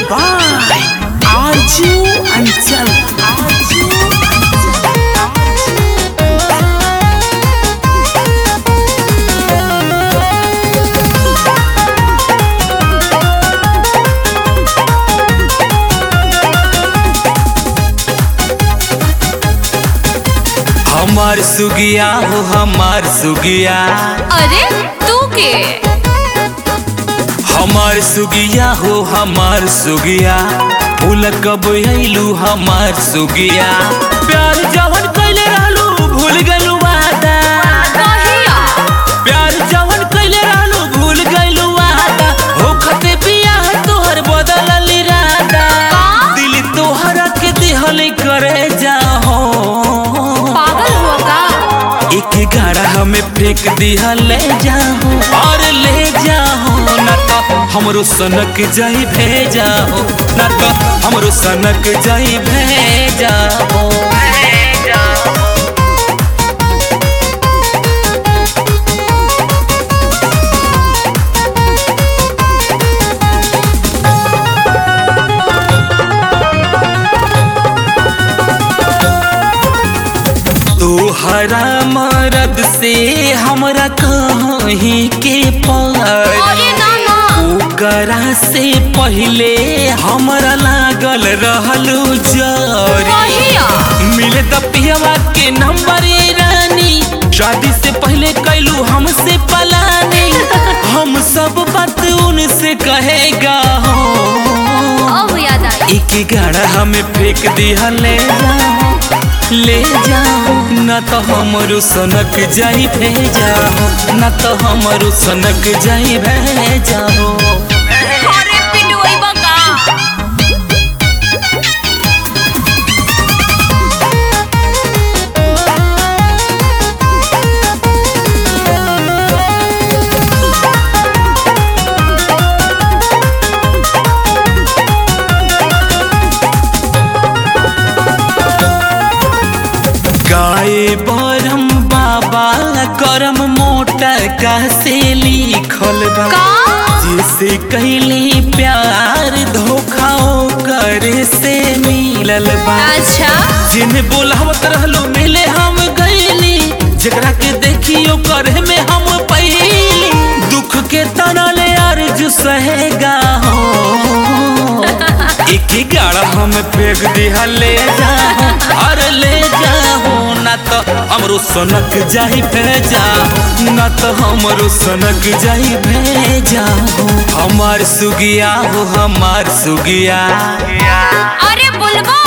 by Arju Anchal. Arju हमार सुगिया हो हमार सुगिया अरे तू के हमार सुगिया हो हमार सुगिया भूल कब अइलू हमार सुगिया प्यार जवन कैले रहलू भूल गइलू वादा कहिया प्यार जवन कैले रहलू भूल गइलू वादा होखते बियाह तोहर बदलल इरादा का? दिल तोहरा के दिहल करे जाहो पागल हुआ का एक गाड़ा हमें फेंक दिया ले जाओ और ले जाओ ना तो हमरो सनक जाई भेजाओ ना तो हमरो सनक जाई भेजाओ तोहरा मरद से हमरा कहीं के पार अरे ना ना ओकरा से पहले हमरा लागल रहलू जरी कहिया मिले तपियवा के नंबर ये रानी शादी से पहले कैलू हमसे पलानी हम सब बात उनसे कहेगा हो अब याद आई एक गाड़ा हमें फेंक दिया ले जाओ ले जाओ न तो हमरो सनक जाई भेजाओ न तो हमरो सनक जाई भेजाओ अरे पिटुई बका गाए बरम बाबा करम मोटा का से लिखल बा का जैसे कैली प्यार धोखा करे से मिलल बा अच्छा जिन्हें बोलावत रहलो मिले हम गईली जकरा के देखियो करे में हम पहली दुख के तना ले अर्ज सहेगा हो एक ही गाड़ा हम फेंक दिया ले जाओ और ले जाओ ना तो हमरो सनक जाई भेजाओ ना तो हमरो सनक जाई भेजाओ हमार सुगिया हो हमार सुगिया अरे बुलबो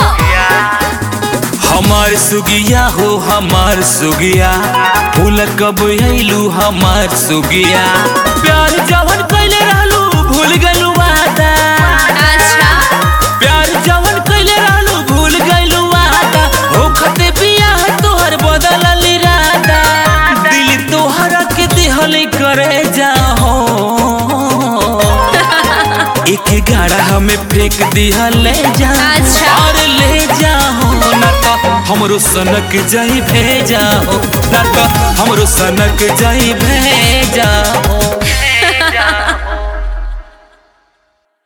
हमार सुगिया हो हमार सुगिया फूल कब अइलू हमार सुगिया प्यार जवन कैले रहलू भूल गइलू वादा अच्छा प्यार जवन कैले रहलू भूल गइलू वादा होखते बियाह तोहर बदलल इरादा दिल तोहरा के दिहल करे जाहो एक गाड़ा हमें फेंक दिया ले जाओ अच्छा। और ले जाओ ना तो हमरो सनक जाई भेजाओ ना तो हमरो सनक जाई भेजाओ